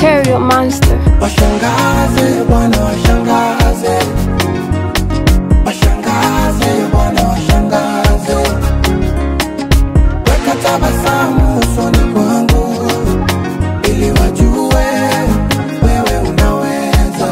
Material Monster. Washangaze Bwana, washangaze, washangaze Bwana, washangaze. Weka tabasamu usoni kwangu, ili wajue wewe unaweza.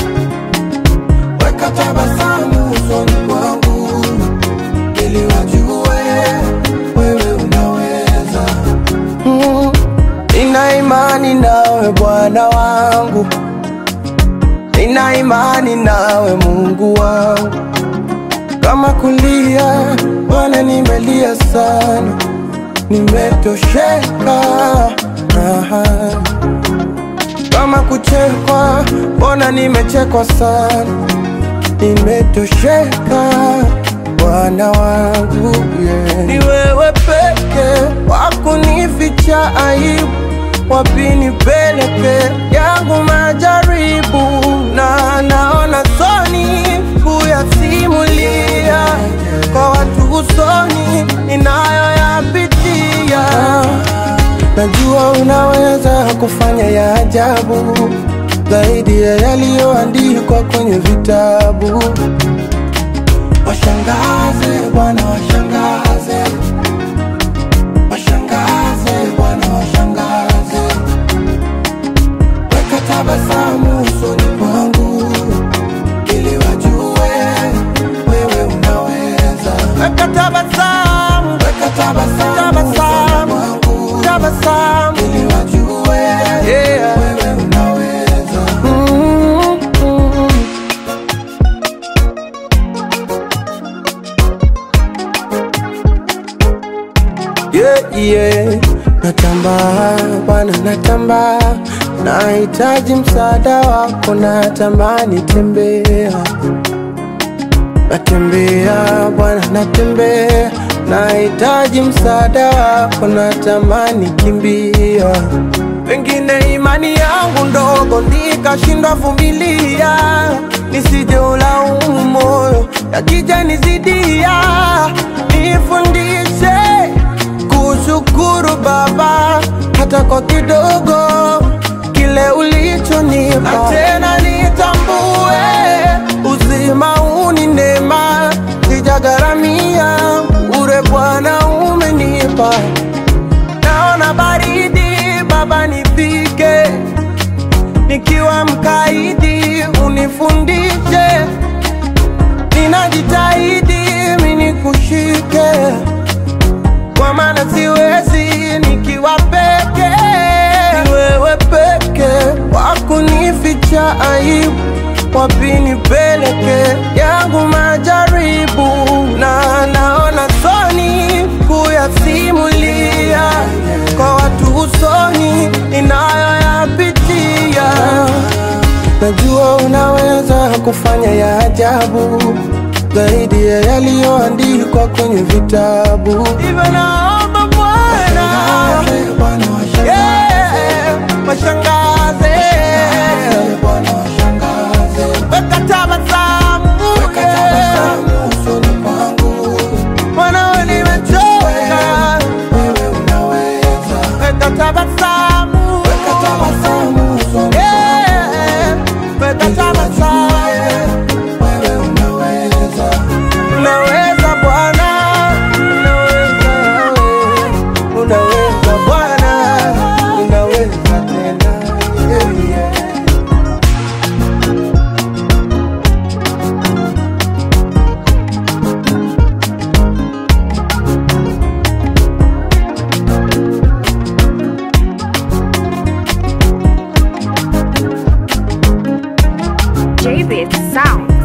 Weka tabasamu usoni kwangu, ili wajue wewe unaweza. Mm, Nina imani nawe Bwana wangu, nina imani nawe Mungu wangu. Kama kulia Bwana, nimelia sana, nimetosheka. Aha. Kama kuchekwa Bwana, nimechekwa sana, nimetosheka Bwana wangu yeah. Ni wewe peke wakunificha aibu, wapi nipeleke yangu majaribu, na naona soni kuyasimulia kwa watu usoni ninayoyapitia. Najua unaweza kufanya ya ajabu zaidi ya yaliyoandikwa kwenye vitabu. Washangaze Bwana, washangaze, washangaze Bwana, washangaze. Weka tabasamu usoni kwangu, ili wajue wewe unaweza. Weka tabasamu, weka tabasamu usoni kwangu, tabasamu, ili wajue yeah. wewe unaweza. Mm, mm. yeah, yeah. Natamba Bwana, natamba, nahitaji msaada wako, natamani tembea, natembea Bwana, natembea, nahitaji msaada wako, natamani kimbia, pengine imani yangu ndogo nikashindwa vumilia, nisije ulaumu moyo yakija nizidia, nifundishe kushukuru Baba hata kwa kidogo kile ulichonipa, na tena nitambue uzima huu ni neema, sijagharamia ure Bwana umenipa. Naona baridi Baba, nifike nikiwa mkaidi, unifundishe ninajitahidi mimi nikushike kwa maana siwezi nikiwa peke. Ni wewe peke wakunificha aibu, wapi nipeleke yangu majaribu, na naona soni kuyasimulia kwa watu usoni ninayoyapitia. Najua unaweza kufanya ya ajabu zaidi ya yaliyoandikwa kwenye vitabu. Hivyo naomba Bwana, yeah, washangaze, weka tabasamu, Bwana, wewe nimechoka, weka tabasamu, yeah, weka tabasamu Unaweza Bwana, unaweza wewe, unaweza Bwana, unaweza tena. Yeah, yeah. JBit Sound.